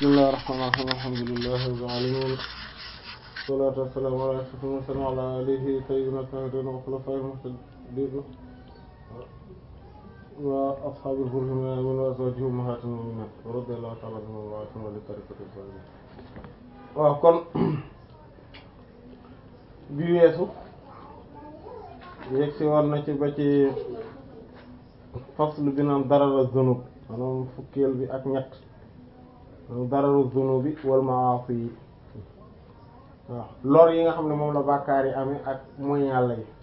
bismillaahi rahmaani rahiim alhamdulillaahi rabbil aalamiin salaatu wa salaamu alaa ashrafil mursaliin wa alaa aalihi tayyibiina taahiriin wa xulafaa'ihil muhtadiin wa ashaabil ghurril mayaamiin wa azwaajihi ummahaatil mu'miniin wa radiyallaahu ta'aalaa anhum wa an ahli tariiqatil faa'iliin waaw kon bi weesu yegsi woon na ci ba ci faslu bi naan darara zunub maanaam fukkeel bi ak ñett dararu zunubi wal maasi yi waaw lor yi nga xam ne moom la bàkkaar yi amee ak mooy yàlla yi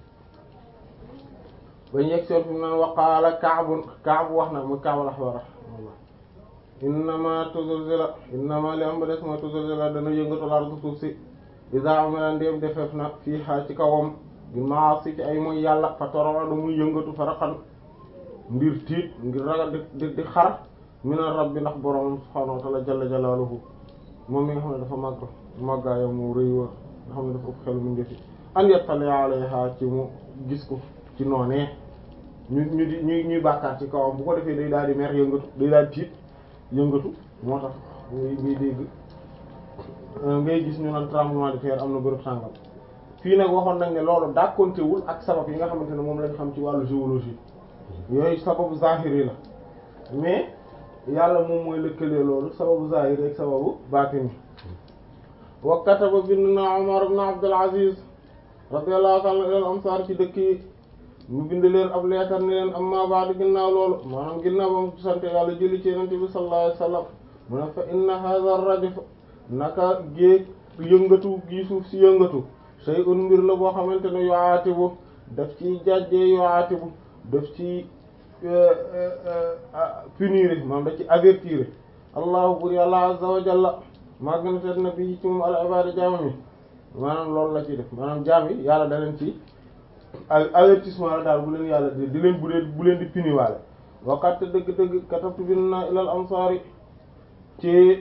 bañ yegg soon fi mu naan waqaala Ka'b Ka'b wax na mu Ka'b al-Ahbar innama tuzilzila innama li am ba des mooy tuzilzila dana yëngatu lardu suuf si iza amila ndéem defeef na fii xaa ci kawam bi maasi ci ay mooy yàlla fa toroxadu muy yëngatu faraxan ngir tiit ngir ragal di di xar mina rabbi ndax borom subhaanahu wa ta'ala jalla jalaaluhu moom mi nga xam ne dafa màgg màggaayam mu rëy wa nga xam ne dafa ëpp xelu mu ndefi an yattali alayha ci mu gis ko ci noonee ñu ñu di ñuy ñuy bàkkaar ci kawam bu ko defee day daal di mer yëngatu day daal di tiit yëngatu moo tax ngay ngay dégg ngay gis ñu naan tremblement de terre am na bërëb sàngam fii nag waxoon nañ ne loolu dàkkontewul ak sabab yi nga xamante ne moom lañ xam ci wàllu géologie yooyu sababu zahiri la mais yàlla moom mooy lëkkalee loolu sababu zahiri ak sababu baatini wa kataba bind na Umar ibn Abdul Aziz radiyallahu ta'ala ilal amsar ci dëkk yi mu bind leen ab leetar ni leen amma ba'du ginnaaw loolu maanaam ginnaaw ba mu sant yàlla julli ci yonent bi sallallahu alayhi wasallam mu ne fa inna hadha ar-rajf naka géeg yëngatu gi suuf si yëngatu shay'un mbir la boo xamante ne yu'atibu daf ci jàjjee yu'atibu daf ci punir maanaam daf ci avertir allahu bur yàlla azza wa jalla maa gën a tet na bi ci moom al ibada jaamam yi maanaam loolu la ciy def maanaam jaam yi yàlla da leen ci avertissement la daal bu leen yàlla di di leen bu leen bu leen di puniwaale waqat dëgg-dëgg katabtu bin na ilal amsaari ci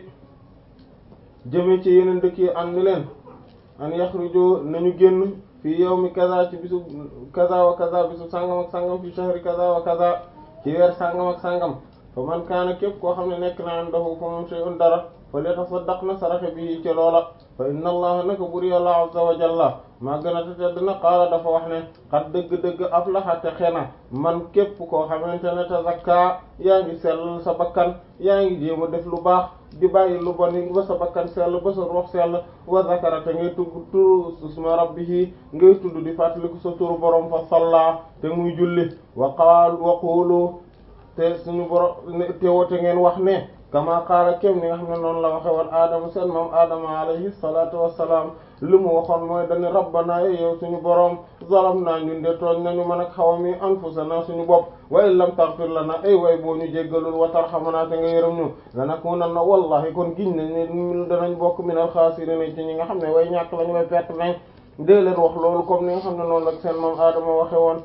jëme ci yeneen dëkk yi an ni leen an yaxruju nañu génn fii yawmi kaza ci bisu kaza wa kaza bisu sangam ak sangam fi shahri kaza wa kaza ci weer sangam ak sangam fa man kaana képp koo xam ne nekk na andahu fa moom shay'un dara fa litasaddaq na saraxe bi ci loola fa inna allaha naka bur yàlla azza wa jalla maa gën a tedd na qaala dafa wax ne xat dëgg-dëgg aflaha te xena man képp koo xamante ne tazakka yaa ngi sell sa bakkan yaa ngi jéem a def lu baax di bàyyi lu bon ba sa bakkan sell ba sa ruux sell wa zakara te ngay tudd turu isma rabbihi ngay tudd di fàttaliku sa turu borom fa salla te muy julli wa qaal wa qulu te suñu borom te wote ngeen wax ne kama qaala kem ni nga xam ne noonu la waxe woon aadama seen moom aadama alayhi salatu wassalaam li mu waxoon mooy dañu rabbana yow suñu boroom zalamna ñun de tooñ nañu man ak xawami anfusana suñu bopp wa in lam taghfir lana ay way boo ñu jéggalul wa tarhamana te nga yërëm ñu lanakunanna wallahi kon giñ nañ ne danañ bokk minal xaasiriin ci ñi nga xam ne way ñàkk lañu way perte nañ dee leen wax loolu comme ni nga xam ne noonu ak seen moom aadama waxe woon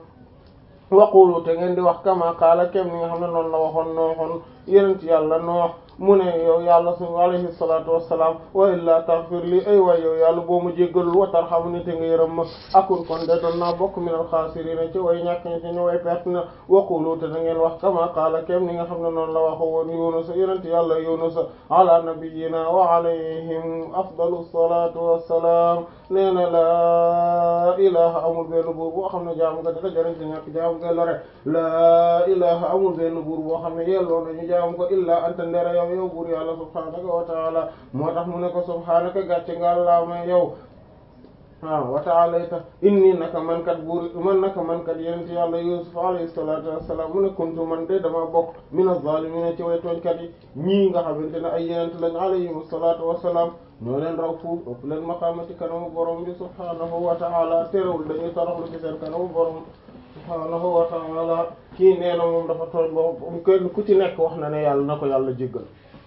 waqulu te ngeen di wax kama qaala kem ni nga xam ne noonu la waxoon nooxoon yenent yàlla noox mu ne yow yàlla su alayhi salatu wassalam wa illa taghfir li ay waay yow yàlla boo mu jéggalul wa tarhamni te nga yërëm ma akun kon de doon naa bokk minal xaasiriina ci way ñàkk ñi ci ñu way perte na waqulu te da ngeen wax kama qaala kem ni nga xam ne noonu la waxo woon yunusa yenent yàlla yunusa ala nabiyyina wa alayhim afdalu salatu wassalam nee na laa ilaha amul benn buur boo xam ne jaamu nga dara jariñ ci ñàkk jaamu nga lore laa ilaha amul benn buur boo xam ne yelloo nañu jaamu ko illa anta ndera yow yow buur yàlla subhaanaka wa taala moo tax mu ne ko subhaanaka gàcce nga laa may yow waaw wa taala tax inni naka man kat buur man naka man kat yenent yàlla yusuf alayhi salatu wassalam mu ne kuntu man de dama bokk min az-zaalimiina ci way tooñkat yi ñii nga xamante ne ay yenent lañ alayhim salatu wassalam ñoo leen raw fuuf ëpp leen maqaama ci kanamu borom bi subhaanahu wa taala terewul dañuy toroxlu ci seen kanamu borom subhaanahu wa taala kii nee na moom dafa tooñ boobu kenn ku ci nekk wax na ne yàlla na ko yàlla jéggal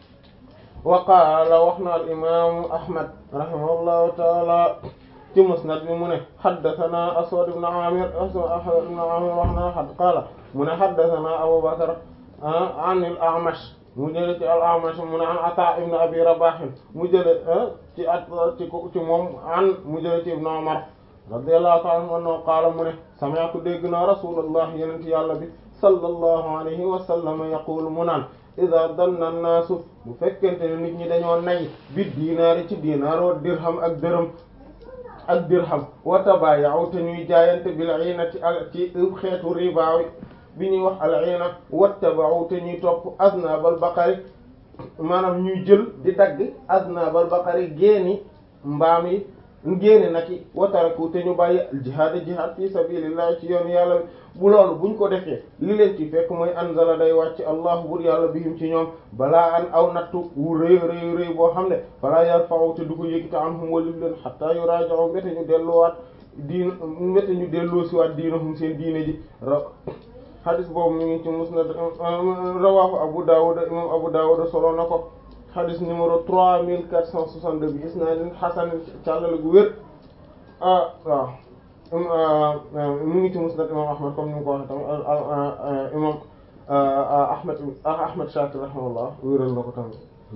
wa qaala wax na al imaamu ahmad rahimahullahu taala ci musnad bi mu ne haddathana aswad ibn amir aswad ibn amir wax na had qaala mu ne haddathana abu bakr an al a'mash mu jële ci al a'mash mu ne an ata ibn abi rabah mu jële ci at ci ci moom an mu jële ci ibn umar radiyallahu ta'ala anhu qaala mu ne sami'tu dégg naa rasulullah yenent yàlla bi sallallahu alayhi wa sallam yaqulu mu naan ida danna naasu bu fekkente ne nit ñi dañoo nay bi diinaari ci diinaar wa dirham ak dërëm ak dirham wa tabayaw te ñuy jaayante bil inati al ci xeetu riba bi ñuy wax al ina wattaba'u te ñuy topp aznabal baqari maanaam ñuy jël di dagg aznabal baqari génni mbaam yi génne nag yi wataraku te ñu bàyyi jihaad jihaad fi sabilillah ci yoon yàlla bu loolu buñ ko defee li leen ci fekk mooy anzala day wàcc allahu bur yàlla bihim ci ñoom balaa an aw nattu wu rëy rëy rëy boo xam ne falaa yarfa'u te du ko yëkkati anhum walif leen hatta yuraji'u mbete ñu delluwaat diin mbete ñu delloosiwaat diinahum seen diine ji hadis boobu mi ngi ci musnad rawahu Abu Dawud imam Abu Dawud solo na ko hadis numéro trois mille quatre cent soixante-deux bi isnaadin hasan càllale gu wér ah waaw mi ngi ci musnad imam Ahmad comme ni mu ko waxee tamit imam Ahmad Ahmad Shakir rahimahullah wéral na ko tamit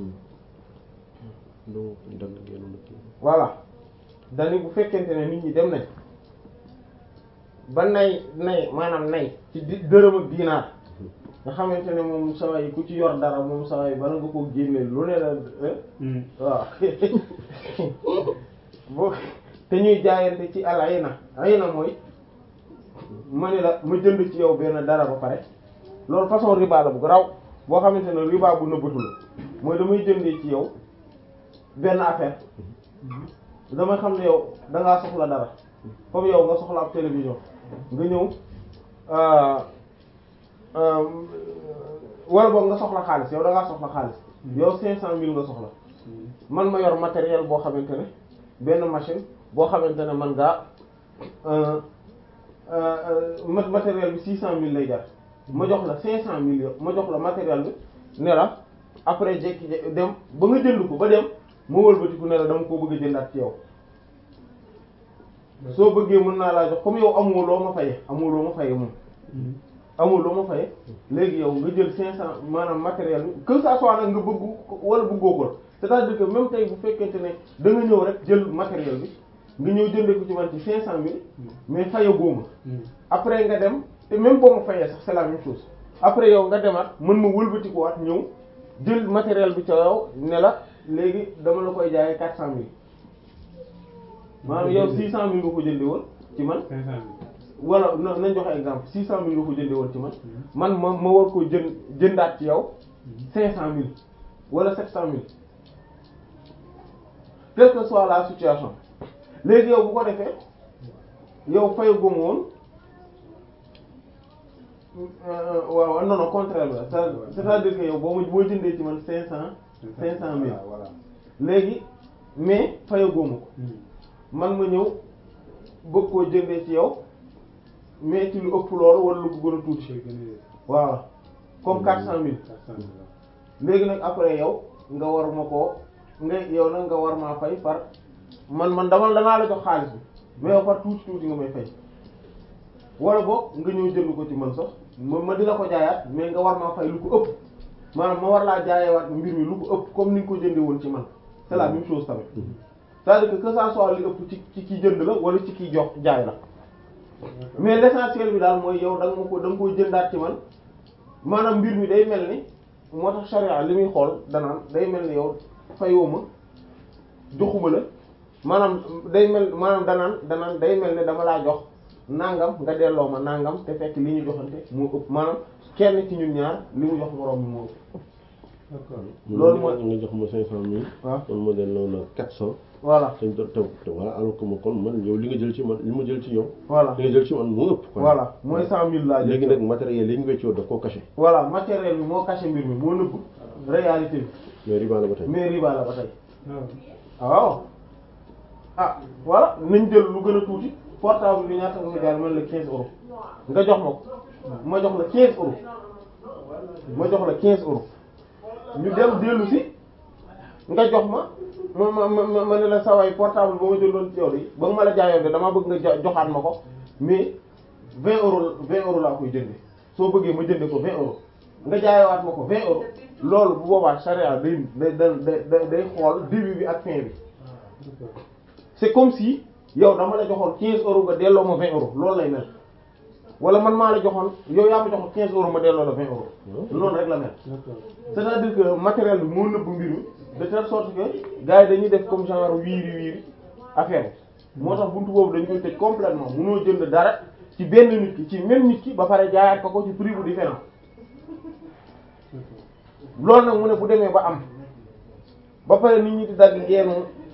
voilà dani bu fekkente ne nit ñi dem nañ ba nay nay maanaam nay ci di dërëm ak diinaar nga xamante ne moom saa yi ku ci yor dara moom saa yi bala nga ko génne lu ne la waaw boo te ñuy jaayante ci al ayna ayna mooy ma ne la ma jënd ci yow benn dara ba pare loolu façon riba la bu raw boo xamante ne riba bu nëbbatu la mooy damay jëndee ci yow benn affaire damay xam ne yow dangaa soxla dara comme yow nga soxla ab télévision nga ñëw wala boog nga soxla xaalis yow da ngaa soxla xaalis yow cinq cent mille nga soxla man ma yor matériel boo xamante ne benn machine boo xamante ne man ngaa matériel bi six cent mille lay jar ma jox la cinq cent mille ma jox la matériel bi ne la après jekki dem ba nga jënd ko ba dem ma wëlbatiku ne la dama koo bëgg a jëndaat ci yow soo bëggee mën naa laa jox comme yow amoo loo ma faye amoo loo ma faye moom amoo loo ma faye léegi yow nga jël cinq cent maanaam matériel bi que ça soit nag nga bëgg wala bëggoo ko c'est-à-dire que même tey bu fekkente ne da nga ñëw rek jël matériel bi nga ñëw jëndee ko ci man ci cinq cent mille mais faye góoma après nga dem te même boo ma fayee sax c'est la même chose après yow nga demaat mën ma wëlbatikuwaat ñëw jël matériel bi ca yow ne la léegi dama la koy jaayee quatre cent mille maanaam yow six cent mille nga ko jëndee woon ci man wala nañ joxe exemple six cent mille nga ko jëndee woon ci man man ma ma war ko jënd jëndaat ci yow cinq cent mille wala sept cent mille quelle que soit la situation léegi yow bu ko defee yow fay gum woon waaw non non contraire la c'est-à-dire que yow boo ma boo jëndee ci man cinq cent cinq cent mille léegi mais faya góoma ko man ma ñëw bëgg koo jëndee ci yow mais ci lu ëpp loolu wala lu ko gën a tuuti voilà comme quatre cent mille léegi nag après yow nga war ma koo nga yow nag nga war maa fay par man man dama danaa la jox xaalis bi mais yow par tuuti tuuti nga may fay wala boog nga ñëw jënd ko ci man sax ma ma di la ko jaayaat mais nga war maa fay lu ko ëpp maanaam ma war laa jaayewaat mbir mi lu ko ëpp comme ni nga ko jëndee woon ci man c'est la même chose tamit c'est-à-dire que que ça soit li ëpp ci ci ki jënd la wala ci ki jox jaay la mais l'essentiel bi daal mooy yow da nga ma ko da nga koy jëndaat ci man maanaam mbir mi day mel ni moo tax charia li muy xool danaan day mel ni yow fayoo ma joxuma la maanaam day mel maanaam danaan danaan day mel ni dama laa jox nangam nga delloo ma nangam te fekk li ñu joxante moo ëpp maanaam kenn ci ñun ñaar li mu jox moroom mi moo ëpp. d'accord loolu mooy nga jox ma cinq cent mille. waaw kon ma delloo la quatre cent. voilà te te te voilà alors que ma kon man yow li nga jël ci man li ma jël ci yow. voilà li nga jël ci man moo ëpp. quoi. voilà mooy cent mille laa jël léegi nag matériel yi ñu weccoo daf koo caché. voilà matériel bi moo caché mbir mi moo nëbb réalité bi mais riba la ba tey. mais riba la ba tey waaw ah voilà nañ jël lu gën a tuuti portable bi ñaata nga jaar man la quinze euros nga jox ma ko ma jox la quinze euros ma jox la quinze euros ñu dem dellu si nga jox ma ma ma ma ma ne la saway portable ba ma jëloon ci yow de ba nga ma la jaayoon de damaa bëgg nga jo- joxaat ma ko mais vingt euros vingt euros laa koy jënde soo bëggee ma jënde ko vingt euros nga jaayewaat ma ko vingt euros loolu bu boobaa charia day day day day xool début bi ak fin bi c'est comme si yow dama la joxoon quinze euros nga delloo ma vingt euros loolu lay mel wala man maa la joxoon yow yaa ma joxoon 15 euros ma delloo la 20 euros loolu rek la mel c'est-à-dire que matériel bi moo nëbb mbir mi de telle sorte que gars yi dañuy def comme genre wiiri wiiri affaire moo tax buntu boobu dañ koy tëj complètement munoo jënd dara ci benn nit ki ci même nit ki ba pare jaayaat ko ko ci prix bu différent loolu nag mu ne bu demee ba am ba pare nit ñi di dagg geenu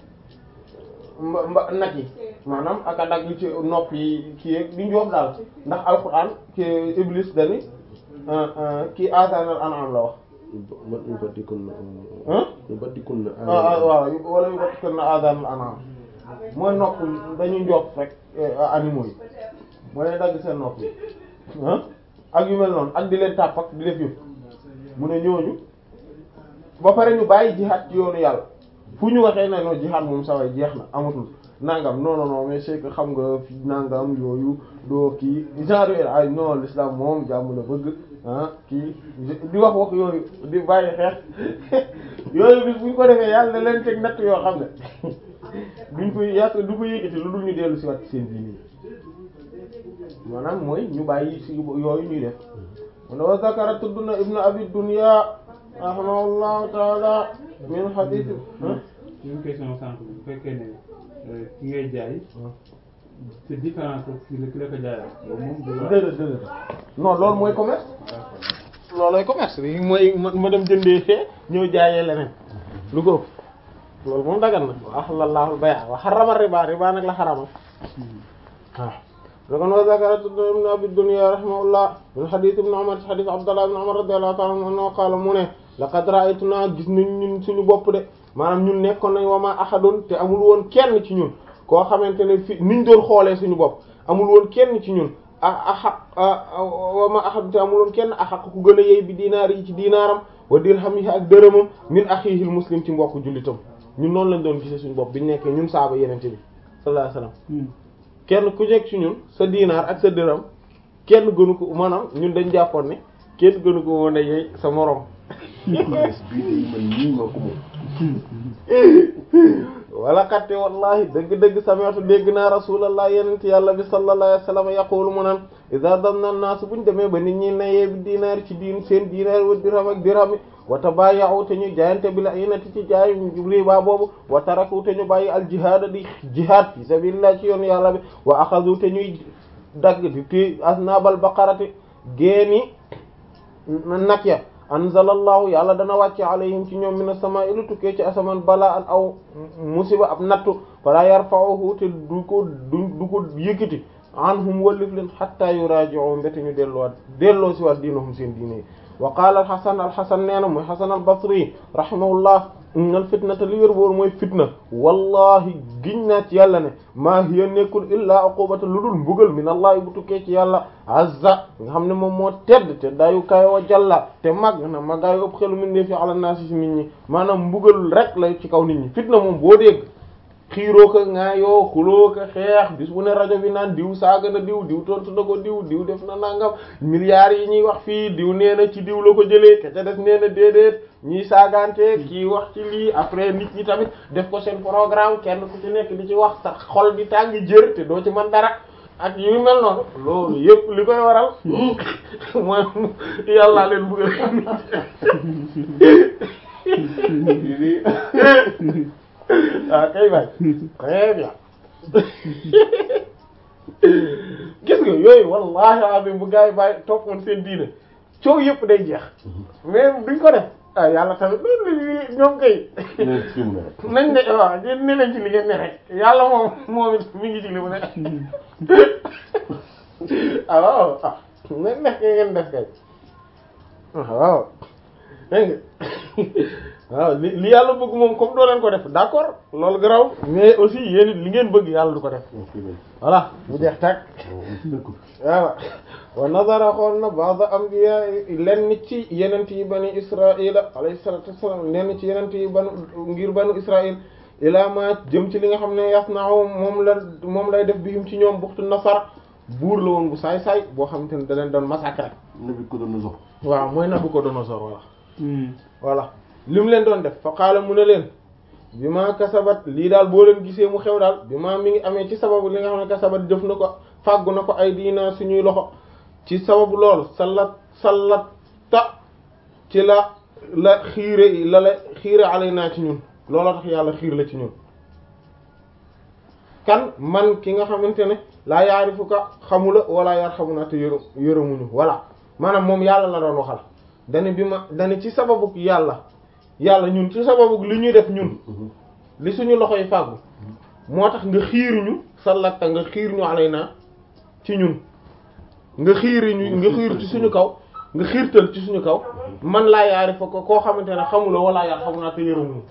mba mba nag yi maanaam ak a dagg ci nopp yi kii yeeg di njoof daal ndax alxuraan ki iblis dani kii asanal an'am la wax man ñu baddikun na ah ñu baddikun na ah waaw wala yu bat kër na asanal an'am mooy nopp dañuy njoof rek animaux yi mooy ne dagg seen nopp yi ah ak yu mel noonu ak di leen tàpp ak di def yëpp mu ne ñooñu ba pare ñu bàyyi jihaad ci yoonu yàlla fu ñu waxee ne non jihaad moom saway jeex na amatul nangam non non non mais c'est que xam nga fi nangam yooyu doo kii genre yooyu ay non l'islam moom jàmm la bëgg ah kii di wax wax yooyu di bàyyi xeex yooyu bis bu ñu ko defee yàlla na leen teg natt yoo xam ne duñ koy yàq du ko yëkkati lu dul ñu dellu si waat seen diini maanaam mooy ñu bàyyi si yooyu ñuy def mu ne wa zakara tudd na ibnu abi dunya rahimahullahu taala min hadith une question sànq bu fekkee ne ki ngay jaay c'est différent que ki la ko jaayal loolu moom du la déedéet déedéet non loolu mooy commerce loolooy commerce bi mooy ma ma dem jëndee fee ñëw jaayee leneen lu ko ëpp loolu moom dagan na wa ahlallahu al-bay'a wa harrama riba riba nag la xaramal waaw kon wa zakara ibn abi dunya rahimahullah min hadith ibn umar hadith abdullah ibn umar radiyallahu ta'ala anhu qaala mu ne laqad ra'aytuna gis nañ ñun suñu bopp de maanaam ñun nekkoon nañ wa ma ahadun te amul woon kenn ci ñun koo xamante ne fi niñ doon xoolee suñu bopp amul woon kenn ci ñun ah ah wa ma ahadun te amul woon kenn ahaq ku gën a yey bi dinaar yi ci dinaaram wa dirhamihi ak dërëmam min axiihil muslim ci mbokk jullitam ñun noonu lañ doon gisee suñu bopp biñ nekkee ñun saaba yenente bi sallallahu alayhi wasallam kenn ku nekk ci ñun sa dinaar ak sa dërëm kenn gënu ko maanaam ñun dañ jàppoon ne kenn gënu ko woon a yey sa moroom xaalis bii de man nii maa ko moom wala xatte wallahi dëgg-dëgg sami'tu dégg naa rasulallah yenent yàlla bi sallallahu alayhi wasallam yaqulu mu naan idha damna an-nas buñ demee ba nit ñi nayee bi dinaar ci diin seen dinaar wa dirham ak dirham wa tabaya'u te ñu jaayante bi la inati ci jaay riba boobu wa taraku te ñu bàyyi al jihaad di jihaad fi sabilillah ci yoon yàlla bi wa axadu te ñuy dagg di ti asnabal baqarati géeni nag ya anzalallahu yàlla dana wàcce alayhim ci ñoom mina sama ilu tukkee ci asamaan balaa an aw musiba ab nattu fala yarfa'uhu te du ko du du ko yëkkati anhum wallif leen hatta yuraji'u mbete ñu delloo delloo si waat diinahum seen diine yi wa qaala alxasan alxasan nee na mooy xasan albasri rahimahullah innal fitnata li wér boor mooy fitna wallahi giñ naa ci yàlla ne maa hiya nekkul illaa uqubata lu dul mbugal min allah bu tukkee ci yàlla azza nga xam ne moom moo tedd te dayu kayo wa jalla te mag na magaayu ëpp xelu min dee fi ala naasi si nit ñi maanaam mbugal rek lay ci kaw nit ñi fitna moom boo dégg xiiroo ko ŋaayoo xuloo ko xeex bis bu ne rajo bi naan diw saaga na diw diw tontu na ko diw diw def na nangam milliards yi ñuy wax fii diw nee na ci diw la ko jëlee ke ca des nee na déedéet ñiy saagante kii wax ci lii après nit ñi tamit def ko seen programme kenn ku ci nekk di ci wax sa xol di tàng jër te doo ci mën dara ak yu mel noonu loolu yëpp li koy waral mooy yàllaa leen bëgg ah kay bay très bien gis nga yooyu wallahi azim bu gars yi bàyyi toppoon seen diine coow yëpp day jeex mais duñ ko def ah yàlla tamit loolu ñoom kay nee fi mu ne rek nañ ne waaw ñeen ne nañ ci li ngeen ne rek yàlla moom moom it mi ngi ci li mu ne ah waaw ah nañ def kay ngeen def kay waaw dégg nga waaw li li yàlla bëgg moom comme doo leen ko def d'accord loolu garaw mais aussi yéen it li ngeen bëgg yàlla du ko def voilà mu jeex tàkk waaw wa nazara xool na ba'd anbiya lenn ci yenent yi bani israila alayhi salatu wassalam lenn ci yenent yi banu ngir banu israil ila ma jëm ci li nga xam ne yasna'u moom la moom lay def bihim ci ñoom buxtu nasar buur la woon bu saay-saay boo xamante ne da leen doon massacrer nabi ko doon sox waaw mooy Nabucodonosor voilà voilà li mu leen doon def fa qaala mu ne leen bi ma kasabat lii daal boo leen gisee mu xew daal bi ma mi ngi amee ci sababu li nga xam ne kasabat jëf na ko fàggu na ko ay diina suñuy loxo ci sababu loolu sallat sallat ta ci la la xiire la la xiire alay naa ci ñun looloo tax yàlla xiir la ci ñun kan man ki nga xamante ne laa yaarifuka xamula wala yar xamuna te yërë yërëmuñu voilà maanaam moom yàlla la doon waxal dane bi ma dane ci sababu yàlla yàlla ñun ci sababu li ñuy def ñun li suñu loxo yi fàggu moo tax nga xiiruñu sallatta nga xiir ñu alay naa ci ñun nga xiiriñu nga xiir ci suñu kaw nga xiirtal ci suñu kaw man laa yaari fa ko koo xamante ne xamula wala yar xamu naa te yërëmuñu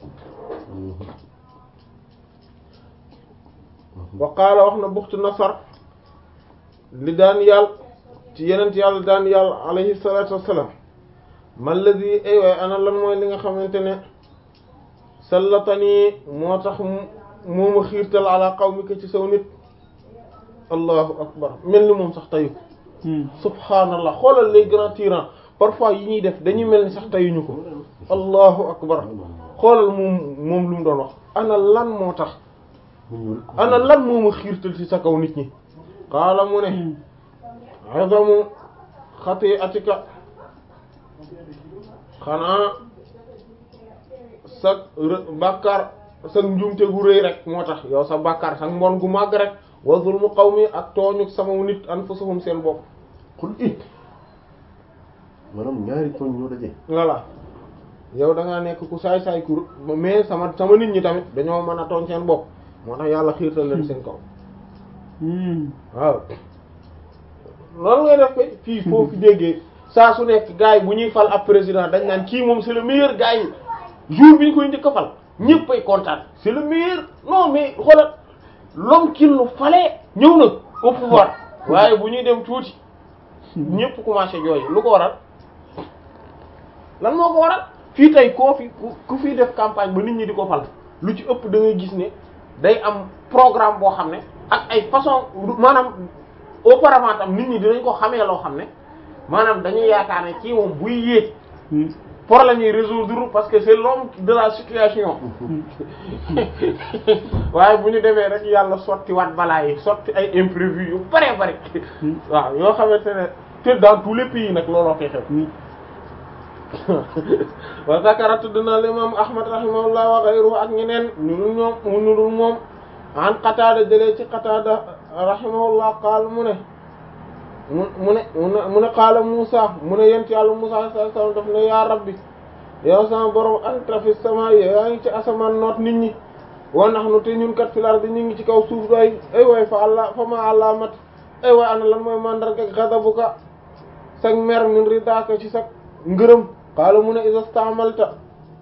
wa qaala wax na buxtu nasar li daan yàll ci yenent yàlla daan yàlla alayhi salatu wassalam man ladi ay waay ana lan mooy li nga xamante ne sallatanii moo tax moo ma xiirtal ala qawmika ci saw nit allahu akbar mel ni moom sax tayu subhaanallah xoolal les grands tyrans parfois yi ñuy def dañuy mel ni sax tayuñu ko allahu akbar xoolal moom moom lu mu doon wax ana lan moo tax ana lan moo ma xiirtal ci sa kaw nit ñi qaala mu ne azamu xati'atika xanaa sa bàkkaar sa njuumte gu rëy rek moo tax yow sa bàkkaar sa mbon gu màgg rek wa zulmu qawmi ak tooñu sama nit anfusuhum seen bopp xul it maanaam ñaari tooñ ñoo daje voilà yow da ngaa nekk ku saay-saay kur mais sama sama nit ñi tamit dañoo mën a tooñ seen bopp moo tax yàlla xiirtal leen seen kaw waaw loolu ngay def koy fii foofu déggee saa su nekk gars yi bu ñuy fal ab président dañ naan kii moom c'est le meilleur gars yi jour bi ñu koy njëkk a fal ñëpp ay kontaan c'est le meilleur non mais xoolal l'homme qu'il nous fallait ñëw na au pouvoir waaye bu ñuy dem tuuti ñëpp commencé jooy lu ko waral lan moo ko waral fii tey koo fi ku fii def campagne ba nit ñi di ko fal lu ci ëpp da ngay gis ne day am programme boo xam ne ak ay façon maanaam auparavant tam nit ñi dinañ ko xamee loo xam ne maanaam dañuy yaakaar ne kii moom buy yéeg problème yi résoudre parce que c'est l'homme de la situation waaye bu ñu demee rek yàlla sotti waat balaa yi sotti ay imprévus yu bare bare waaw yoo xamante ne te dans tous les pays nag looloo koy xew wa zakara tudd na l'imam ahmad rahimahullah wa ghayruhu ak ñeneen ñu dul ñoom ñu dul moom an qatada jëlee ci qatada rahimahullah qaal mu ne mu mu ne mu ne qaala Musa mu ne yent yàlla Musa sallallahu alayhi wasallam daf ne yaa rabbi yow sama borom anta fi sama yaa ngi ci asamaan noot nit ñi wa nahnu te ñun kat fil ardi ñu ngi ci kaw suuf doy ay way fa allah fa ma alamat ay way ana lan mooy mandarga ghadabuka sag mer min ridaka ci sag ngërëm qaala mu ne iza staamalta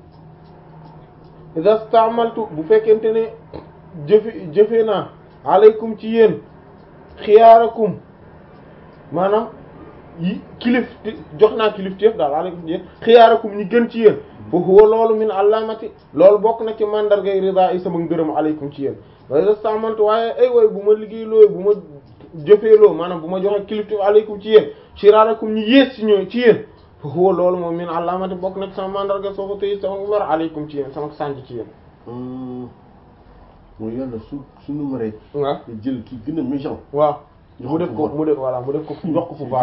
iza staamaltu bu fekkente ne jëfe jëfe naa aleykum ci yéen xiyaarakum maanaam yi kilif jox naa kilif téef daal aleykum ci yéen xiyaarakum ñi gën ci yéen fa huwa loolu min alamati loolu bokk na ci mandargay rida yi sama ngërëm aleykum ci yéen wa iza staamaltu waaye ay way bu ma liggéey loo bu ma jëfee loo maanaam bu ma joxe kilif téef aleykum ci yéen shiraarakum ñi yées ci ñoo ci yéen fa huwa loolu moom min alamati bokk na ci sama mandarga soo ko tëyi sama mer aleykum ci yéen sama sànj ci yéen mooy yàlla su suñu maree waaw jël ki gën a méchant waaw mu def ko mu def voilà mu def ko jox ko pouvoir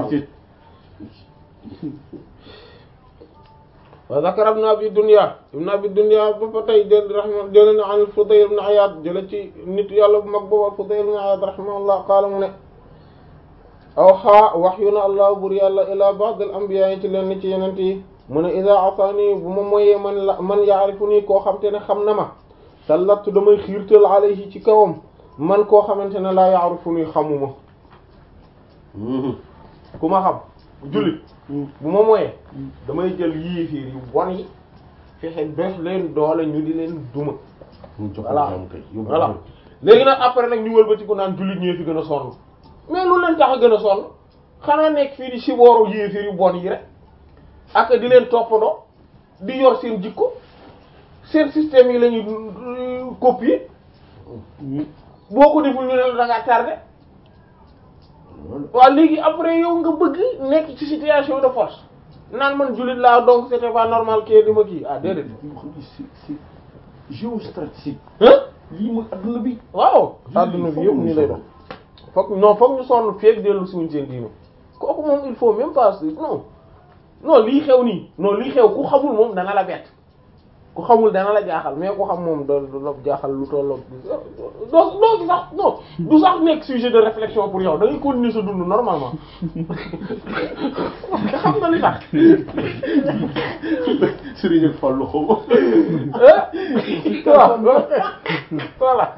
wa zakara ibn abi dunya ibn abi dunya ba fa tey jël rahma jële na an Fudayl ibn Iyad jële ci nit yàlla bu mag boobu Fudayl ibn Iyad rahimahullah qaala mu ne aw xaa wax yu na allah bur yàlla ila ba'd al anbiya yi ci leen ni ci yenent yi mu ne ida asani bu ma moyee man la man yaarifu nii koo xam te ne xam na ma sallattu damay xiirtal alayhi ci kawam man koo xamante ne laa yaarifu nii xamuma ku ma xam jullit bu ma moyee damay jël yéefiir yu bon yi fexe def leen doole ñu di leen duma voilà voilà léegi nag après nag ñu wëlbati ko naan jullit ñee fi gën a sonn mais lu leen tax a gën a sonn xanaa nekk fii di sibooru yéefiir yu bon yi rek ak di leen toppandoo di yor seen jikko seen système yi la ñuy copier boo ko deful ñu ne la da ngaa tardé waaw léegi après yow nga bëgg nekk ci situation de force naan man jullit laa donc c'était pas normal kii di ma kii ah déedéet. c'est géostratégique. hein lii mooy adduna bi. waaw adduna bi yëpp nii lay doon. foog non foog ñu sonn feeg dellu suñu seen diino kooku moom il faut même pas non non lii xew nii non lii xew ku xamul moom dana la bett ku xamul dana la jaaxal mais ku xam moom da du la jaaxal lu tolloog doo doo ci sax non du sax nekk sujet de réflexion pour yow da ngay continuer sa dund normalement xam nga li tax Serigne ak Fallou xaw ma. waaw voilà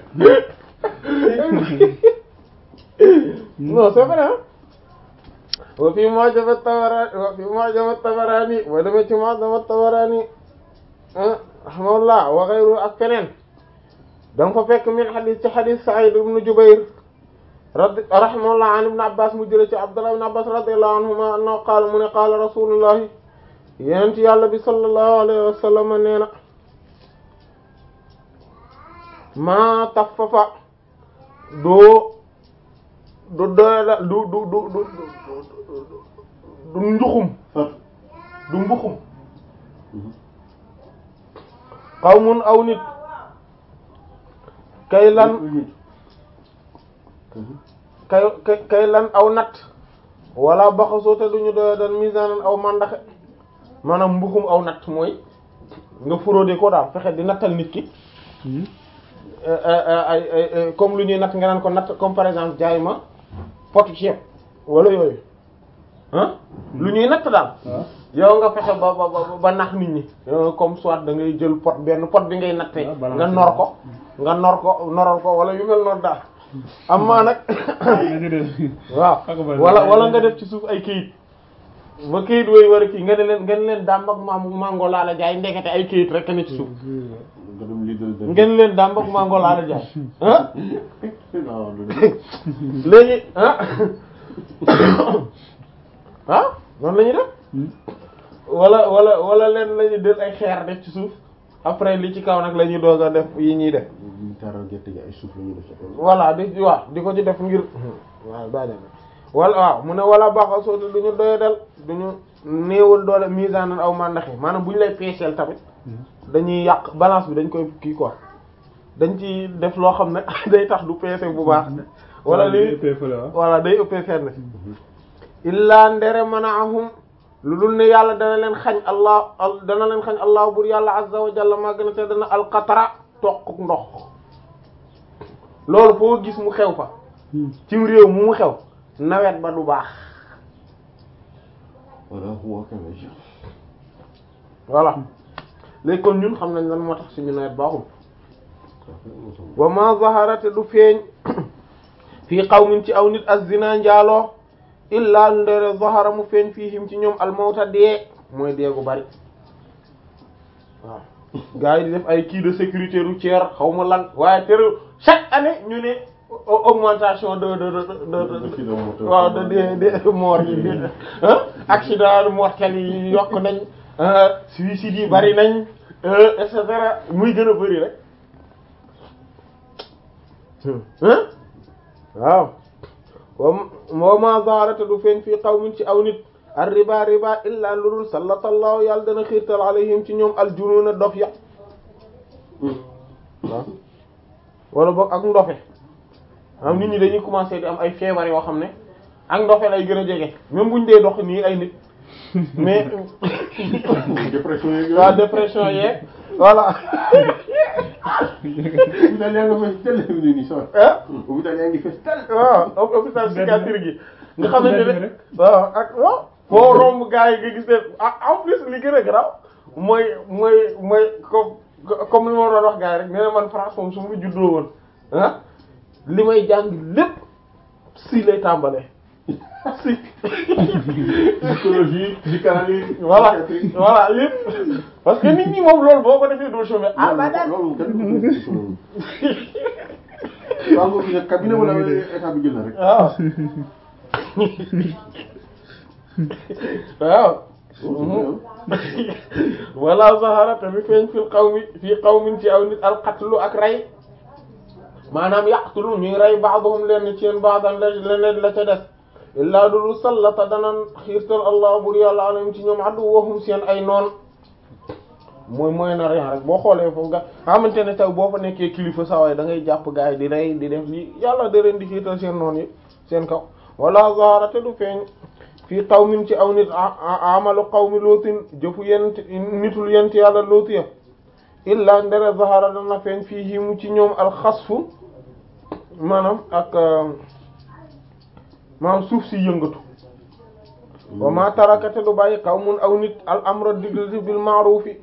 non c'est vrai hein wa fi Mu'jam at-Tabarani wa fi Mu'jam at-Tabarani wa demee ci Mu'jam at-Tabarani rahimahullah wa ghayru ak feneen da nga fa fekk min xadis ci xadis Sa'id ibn Jubayr radi rahimahullah an ibn Abbas mu jële ci Abdullah ibn Abbas radiyallahu anhuma annahu qaala mu ne qaala rasulullahi yenent yàlla bi sallallahu alayhi wa sallam nee na maa taffafa doo du doyla du du du du du njuxum du mbuxum qawmun aw nit kay lan kay kay kay lan aw nat wala baxasoo te duñu doya dal misanan aw mandaxe maanaam mbuxum aw nat mooy nga frauder ko daal fexe di nattal nit ki ay ay comme lu ñuy natt nga naan ko natt comme par exemple jaay ma potu ceeb wala yooyu ah lu ñuy natt daal yow nga fexe ba ba ba nax nit ñi comme soit da ngay jël pot benn pot bi ngay nattee nga nor ko nga nor ko noral ko wala yu mel noonu daal am maa nag waaw wala wala nga def ci suuf ay kayit ba kayit wooyu war a kii nga ne leen nga ne leen dàmb ak maam mango laa la jaay ndekete ay kayit rek ne ci suuf ngeen leen dàmb ak mango laa la jaay ah léegi ah ah noonu la ñuy def wala wala wala leen la ñuy del ay xeer def ci suuf après li ci kaw nag la ñuy doog a def yi ñuy def voilà di waaw di ko ci def ngir waaw baa wala waaw mu ne wala baaxa sooti du ñu doya dal du ñu néewal doole misaanan aw mandaxi maanaam bu ñu lay peeseel tamit dañuy yàq balance bi dañ koy kii quoi dañ ci def loo xam ne day tax du peese bu baax wala li voilà day ëppee fenn illaa ndere manaahum lu dul ne yàlla dana leen xañ allah dana leen xañ allah bur yàlla azza wa jalla maa gën a te dana alqatara toq ndox loolu foo gis mu xew fa ci réew mu mu xew nawet ba du baax voilà léegi kon ñun xam nañ lan moo tax suñu nawet baaxul wa ma zahara te du feeñ fii qawmin ci aw nit az-zina njaaloo illa ndere zahara mu feeñ fiihim ci ñoom almawta dee mooy dee gu bari waaw gars yi di def ay kii de sécurité routière xaw ma lan waaye tere chaque année ñu ne augmentation de de de de waaw de de de mort yi accident mortel yi yokk nañ suicide yi bari nañ et cetera muy gën a bari rek waaw wa ma zaharata du feeñ fii qawmin ci aw nit ar riba riba illa ludul sallallahu yàlla dana xiirtal alayhim ci ñoom aljunuuna dof ya waaw wala boog ak ndofe am nit ñi dañuy commencer di am ay feebar yoo xam ne ak ndofe lay gën a jege même buñ dee dox nii ay nit mais dépression yeeg waaw dépression yeeg voilà hôpital yaa ngi fees tel ni nii sax ah hôpital yaa ngi fees tel waaw hôpital psychiatrique gi nga xamante ne waaw ak waaw foo romb gars yi nga gis ne ah en plus li gën a garaaw mooy mooy mooy comme comme li ma doon wax gars yi rek nee na man France moom su ma juddoo woon ah li may jàng lépp si lay tàmbalee si psychologie psychanalyse voilà voilà lépp parce que nit ñi moom loolu boo ko defee doo chômer ah ba daal loolu kenn du ko def loolu waaw boobu nag cabinet wala état bi jël na rek waaw waaw wala zahara tamit feeñ fil qawmi fii qawmin ci aw nit alqatlu ak rey maanaam yaqtulu ñuy rey ba'dhum leen ci yeen ba'dan leneen la ca des illaa dulu sallata danan xiirtal allah bur yàlla alayhim ci ñoom addu waxum seen ay noon mooy mooy na rien rek boo xoolee foofu nga xamante ne taw boo fa nekkee kilifa sawaay da ngay jàpp gars yi di rey di def lii yàlla da leen di xiirtal seen noon yi seen kaw wala zahara te du feeñ fii qawmin ci aw nit amalu qawmi lootin jëfu yent nitul yent yàlla looti ya illa ndere zahara dana feeñ fii mu ci ñoom alxasfu maanaam ak maanaam suuf si yëngatu wa ma tarakate du bàyyi qawmun aw nit al amra digle bil ma'rufi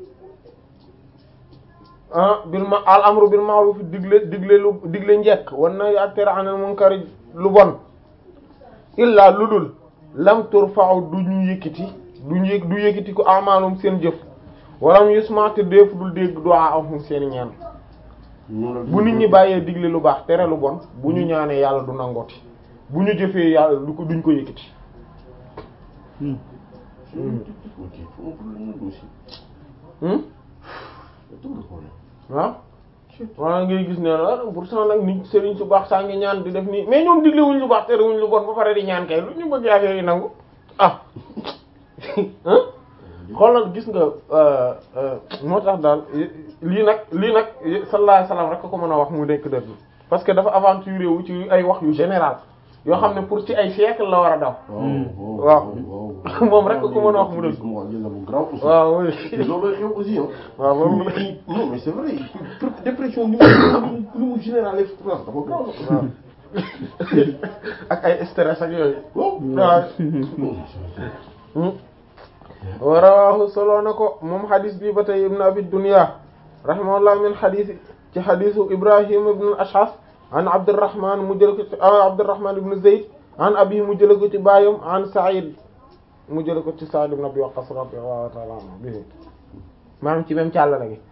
ah bil ma al amru bil ma'ruf digle digle lu digle njekk wan na ak tere anil munkari lu bon illa lu dul lam turfa'u du ñu yëkkati du ñu yëg du yëkkati ko amaalum seen jëf walam yusmati def dul dégg du'a ahum seen ñaan bu nit ñi bàyyee digle lu baax tere lu bon bu ñu ñaanee yàlla du nangooti bu ñu jëfee yàlla du ko duñ ko yëkkati waaw waaw ngay gis ne la pourtant nag nit sëriñ su baax saa ngi ñaan di def nii mais ñoom digle wuñ lu baax tere wuñ lu bon ba pare di ñaan kay lu ñu bëgg affaire yi nangu ah xoolal gis nga moo tax daal lii nag lii nag sallallahu alayhi wasallam rek ko mën a wax mu nekk dëgg parce que dafa aventuré wu ci ay wax yu général yoo xam ne pour ci ay siècle la war a daw waaw moom rek ko mën a wax mu dëgg waaw oui loolu xew aussi waaw moom non mais c'est vrai dépression ni mu ni mu générale France dafa grave waaw ak ay stress ak yooyu waaw waaw wa rawahu solo na ko moom xadis bi ba tey ibn abi dunya rahimahullah min xadis ci xadisu ibrahim ibn ashas an abdurrahman mu jël ko ci abdurrahman ibn zayd an abi mu jël ko ci baayam an sa'id mu jël ko ci sa'id ibn abi waqqas radiyallahu ta'ala anhu bi maanaam ci même càllala gi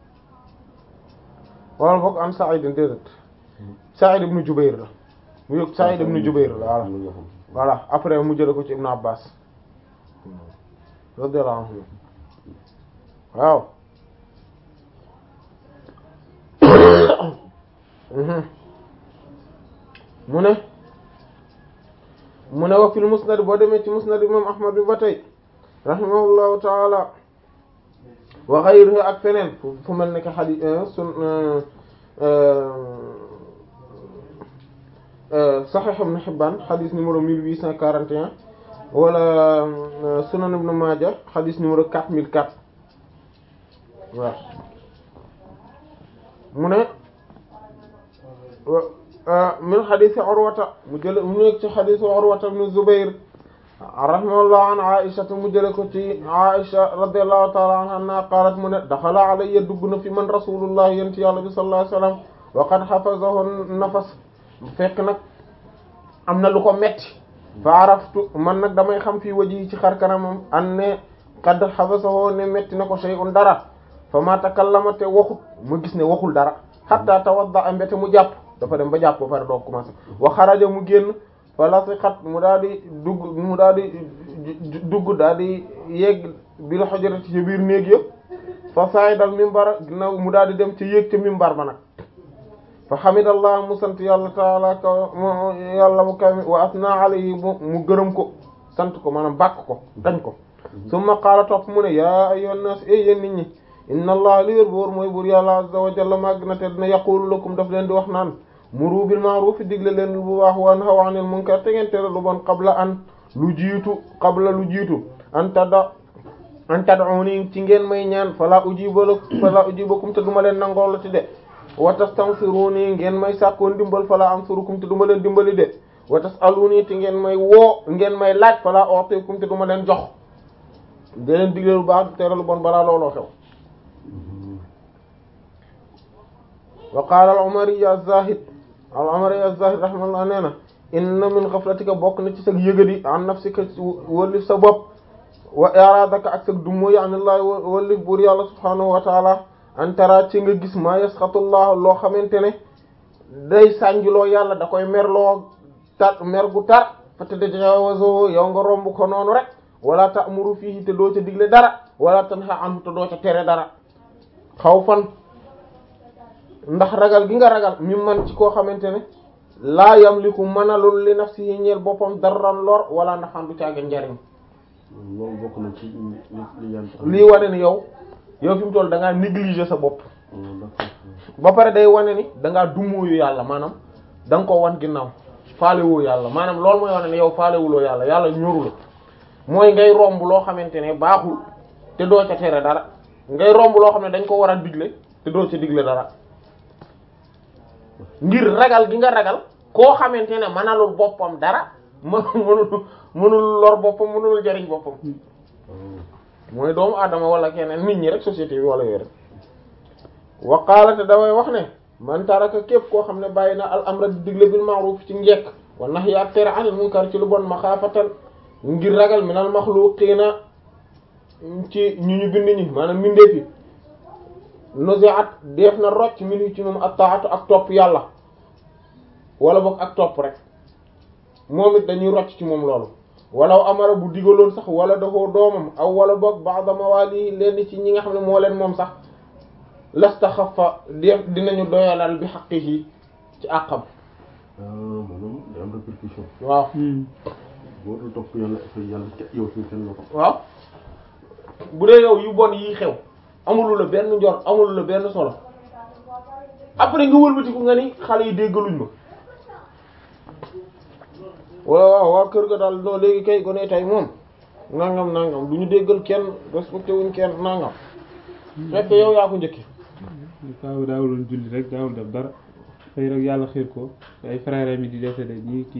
wala bokk an sa'id déedéet sa'id ibn jubayr la mu yëg sa'id ibn jubayr la voilà voilà après mu jël ko ci ibn abbas radiyallahu anhu waaw mu ne mu ne wa fil musnad boo demee ci musnad imam ahmad bi ba tey rahimahullahu taala wa ghayruhu ak feneen fu mel ne que xadi sun sahih ibn hibban xadis numéro 1841 wala sunan ibn Maaja xadis numéro 4004 waaw mu ne min xadisi Urwata mu jële mu nekk ci xadisi Urwata ibn Zubayr rahimahullah an Aisha mu jële ko ci Aisha radiyallahu ta'ala anha qaalat mu ne daxala alayya dugg na fi man rasulullah yent yàlla bi sallallahu alayhi wasallam wa qad hafazahu nafas fekk nag am na lu ko metti fa araftu man nag damay xam fii waji ci xar kanamam an ne qad habasahu ne metti na ko shay'un dara fa ma takallama te waxut ma gis ne waxul dara hatta tawadda a mbete mu jàpp dafa dem ba jàpp ba pare doo commencé wa xaraja mu génn fa lasiqat mu daal di dugg mu daal di dugg daal di yegg bil hujrati ci biir néeg yëpp fa saydal mimbar ginnaaw mu daal di dem ci yéeg ca mimbar ba nag fa hamidallah mu sant yàlla taala kaw yàlla mu kaw wa asna alayhi mu gërëm ko sant ko maanaam bàkk ko dañ ko summa qaala topp mu ne yaa ayyuhan nas e yéen nit ñi inna allah li wér boor mooy buur yàlla azza wa jalla màgg na te dina yaqulu lakum daf leen di wax naan muru bil ma'ruf digle leen bu baax wa nahaw anil munkar te ngeen tere lu bon qabla an lu jiitu qabla lu jiitu an tada an tad'uni ci ngeen may ñaan fala ujiba lakum fala ujibakum te duma leen nangoo la ti de wa tastansiruni ngeen may sàkkoo ndimbal fala ansurukum te duma leen dimbali de wa tasaluni te ngeen may woo ngeen may laaj fala u'tikum te duma leen jox de leen digle lu baax tere lu bon balaa looloo xew wa qaala al-Umari az-Zahid al-Umari az-Zahid rahimahullah nee na inna min ghaflatika bokk na ci sa yëgadi an nafsika wëllif sa bopp wa iradaka ak sa dummoy anillahi wëllif buur yàlla subhanahu wa taala an tara ci nga gis ma yasxatullah loo xamante ne day sànjuloo yàlla da koy merloo tar mer gu tar fa tatajawazo yow nga romb ko noonu rek wala ta'muru fihi te doo ca digle dara wala tanha anhu te doo ca tere dara xaw fan ndax ragal gi nga ragal mi man ci koo xamante ne laa yamliku manalul li nafsihi ñeel boppam darran lor wala naxaan du caaga njariñ loolu bokk na ci li yan lii wane ni yow yow fi mu toll da ngaa négliger sa bopp ba pare day wane ni da ngaa dumóoyu yàlla maanaam da nga ko wan ginnaaw faalewoo yàlla maanaam loolu mooy wane ne yow faalewuloo yàlla yàlla ñoru la mooy ngay romb loo xamante ne baaxul te doo ca tere dara ngay romb loo xam ne dañ ko war a digle te doo ca digle dara ngir ragal gi nga ragal koo xamante ne mënalul boppam dara më mënul mënul lor boppam mënul jariñ boppam mooy doomu aadama wala keneen nit ñi rek société bi wala yooyu rek wa qaala te damay wax ne man taraka képp koo xam ne bàyyi na al amra di digle bil ma'ruf ci njekk wa nahyi ak tere anil munkar ci lu bon maxaafatan ngir ragal minal maxluqiina ci ñu ñu bind ñi maanaam mbindeef yi nuzi'at def na rocc minu ci moom ak taatu ak topp yàlla wala boog ak topp rek moom it dañuy rocc ci moom loolu walaw amara bu digaloon sax wala dafoo doomam aw wala boog ba'da mawali leen ci ñi nga xam ne moo leen moom sax lastaxafa def dinañu doyalal bi haqqihi ci àqam ah maanaam day am répercussion waaw boo dul topp yàlla ak yàlla ca yow suñu seen loxo waaw bu dee yow yu bon yi xew amulu la benn njor amulu la benn solo après nga wëlbatiku nga ni xale yi déggaluñ ma waaw waaw waa kër ga daal non léegi kay gone tey moom nangam nangam du ñu déggal kenn respecté wuñ kenn nangam fekk yow yaa ko njëkki kaaw daawul julli rek daawul def dara xëy rek yàlla xiir ko ay frère mi di décédé ñii